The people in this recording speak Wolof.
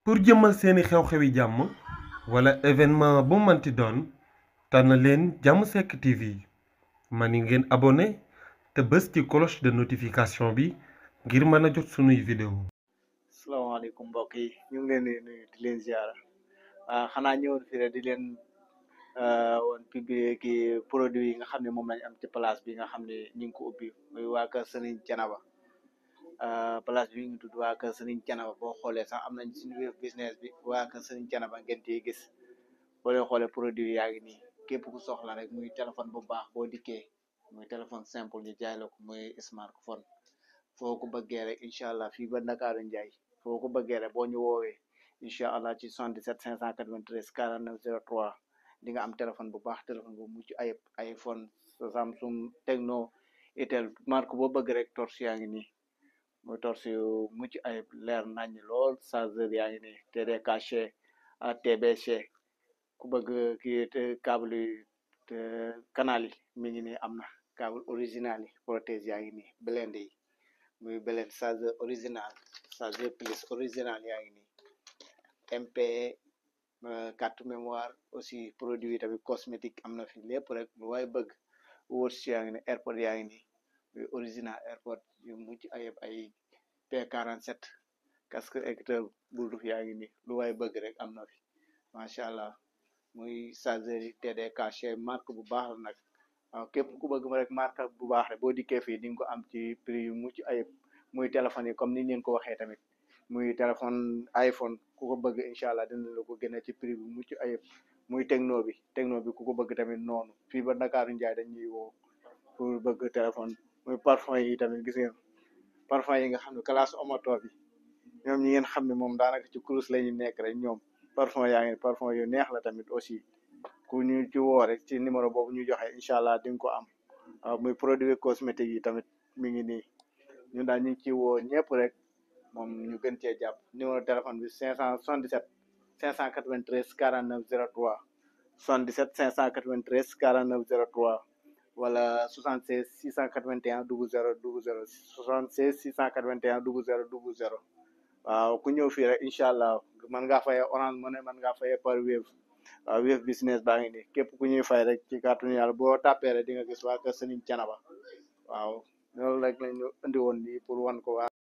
pour jëmmal seeni xew-xewi jàmm wala événement bu manti doon tànn leen jàmm sekk TV mani ngeen abonné te bës ci cloche de notification bi ngir mën a jot sunuy vidéo salaamaaleykum mbokk yi ñu ngi leen di nuyu di leen ziara ah xanaa ñëwoon fii rek di leen woon publier ki produit yi nga xam ne moom lañ am ci place bi nga xam ne ñu ngi ko ubbi muy waa kër Sëriñ Canaba place bi ñu tudd waa kër Sëriñ Canaba boo xoolee sax am nañ suñu web business bi waa kër Sëriñ Canaba ngeen ciy gis boo leen xoolee produit yaa ngi nii képp ku soxla rek muy téléphone bu baax boo dikkee muy téléphone simple ñu jaay la ko muy smartphone foo ko bëggee rek incha allah fii ba Ndakaaru Njaay foo ko bëggee rek boo ñu woowee incha allah ci 77 593 49 03 di nga am téléphone bu baax téléphone bu mucc ayib iPhone Samsung Tecno Itel marque boo bëgg rek torche yaa ngi nii muy torche yu mucc ayib leer nañ lool chargeur yaa ngi nii TDKC TBC ku bëgg kii câble yi canal yi mi ngi nii am na câble original yi protège yaa ngi nii blende yi muy blende chargeur original chargeur plus original yaa ngi nii MP carte mémoire aussi produit tamit cosmétique am na fi lépp rek lu waay bëgg wóors yaa ngi ni airpod yaa ngi nii muy original airpod yu mucc ayib ay P47 casque écouteur Bluetooth yaa ngi nii lu waay bëgg rek am na fi macha allah muy chargeur yi TDKC marque bu baax la nag waaw képp ku bëgg ma rek marque bu baax rek boo dikkee fii di nga ko am ci prix yu mucc ayib muy téléphone yi comme ni leen ko waxee tamit muy téléphone iPhone ku ko bëgg incha allah dina la ko gën a ci prix bu mucc ayib muy techno bi techno bi ku ko bëgg tamit noonu fii ba Ndakaaru Njaay dañuy woo pour bëgg téléphone muy parfum yi tamit gis ngeen parfum yi nga xam ne classe omoto bi ñoom ñi ngeen xam ne moom daanaka ci kurus la ñu nekk rek ñoom parfum yaa ngi parfum yu neex la tamit aussi ku ñu ci woo rek ci numéro boobu ñu joxe incha allah di nga ko am waaw muy produit cosmétique yi tamit mi ngi nii ñun daal ñu ngi ci woo ñëpp rek moom ñu gën cee jàpp numéro téléphone bi 577 593 49 03 77 593 49 03 wala 76 681 00 00 76 681 00 00 waaw ku ñëw fii rek incha allah mën ngaa fayee orange money mën ngaa fayee par wave waaw wave business baa ngi nii képp ku ñuy fay rek ci kàttanu yàlla boo tàppee rek di nga gis waa kër Sëriñ Canaba waaw loolu rek lañu indi woon nii pour wan ko waa